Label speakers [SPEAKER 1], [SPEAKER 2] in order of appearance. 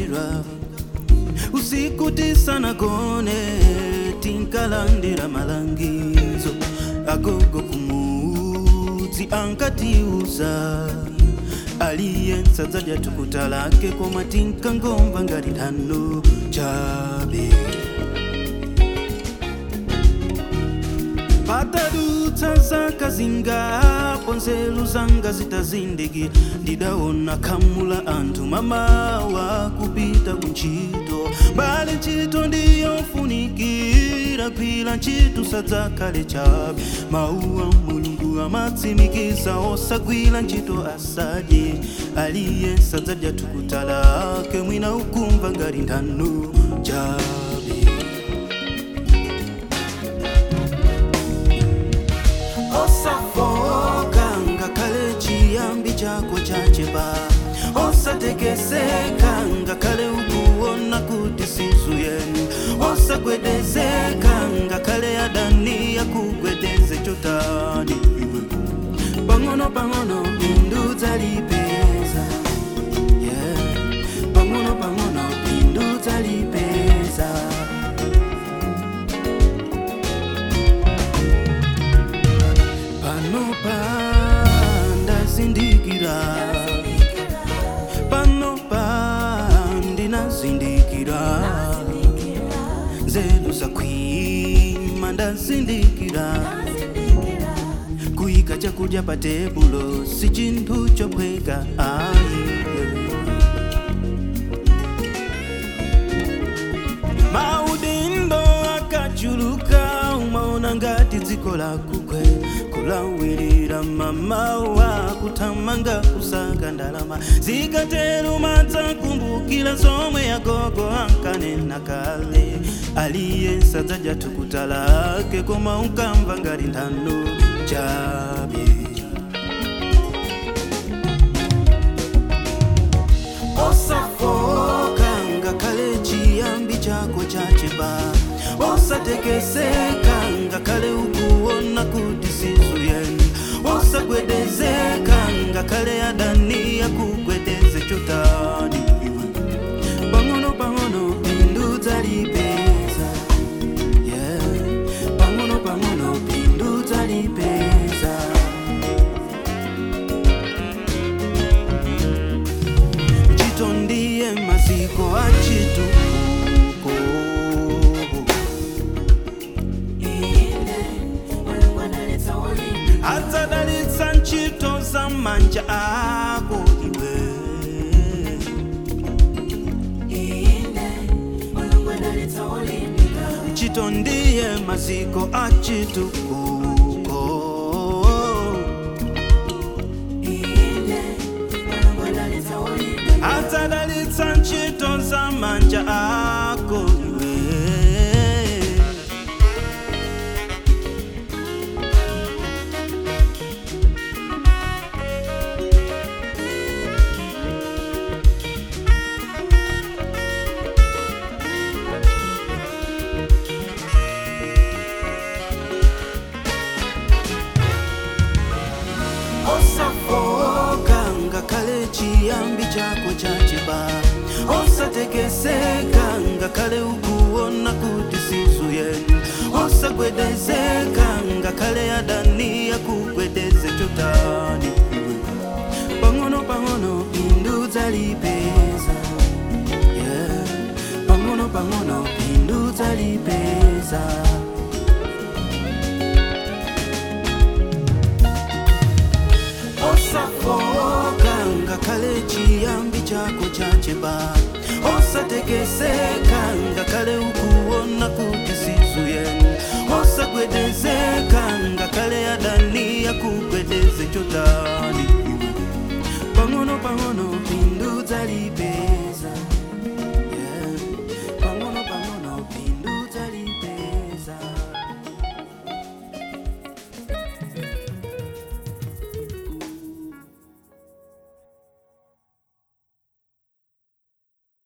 [SPEAKER 1] njira usiku tisanagone tinkalandira malangizo agogo kumudzi ankatiuza aliyense dzadya thukuta lake koma tinkangomva ngati nthano chabe patadutsa zaka zingapo nzeru zanga zitazindikira ndidaona khamu la anthu mamawa kupita kuntchito mbali ntchito ndiyofunikira gwira ntchito sadzakhale chabe mawu a mulungu amatsimikiza osagwira ntchito asadye aliyense adzadya thukuta lake mwina ukumva ngati nthano chabe osafoka ngakhale chiyambi chako chachepa osatekeseka ngakhale ukuona kuti sizuyeni osagwedezeka ngakhale adani akugwedeze chotani iwe pang'ono pang'ono bindu dzalipeza yeah. pang'ono pang'ono bindu dzalipeza panopa ndazindikira panopa ndinazindikira nzeru zakhwima ndazindikira kuyika chakudya pa tebulo si chinthu chophweka ayi maudindo akachuluka umaona ngati dziko lakugwe kulawirira mamawa kuthamanga kusaka ndalama zikatero madzakumbukira zomwe agogo ankanena kale aliyense adzadya thukuta lake koma unkamva ngati nthano chabe osafoka ngakhale chiyambi chako chachepa osatekeseka ngakhale ukuona kuti sizuyeni osagwedezeka ngakhale adani akugwedeze chotani iwe pang'ono pang'ono bindu dzalipeza yeah. pang'ono pang'ono bindu dzalipeza ntchito ndiye maziko a chitukuko adzadalitsa ntchito za manja ako iwe ntchito ndiye maziko a chitukuko adzadalitsa ntchito za manja ako iwe osafoka ngakhale chiyambi chako chachepa osatekeseka ngakhale ukuona kuti sizuyeni osagwedezeka ngakhale adani akugwedeze chotani pang'ono pang'ono bindu dzalipeza yeah. pang'ono pang'ono bindu dzalipeza osafoka ngakhale chiyambi chako chachepa osatekeseka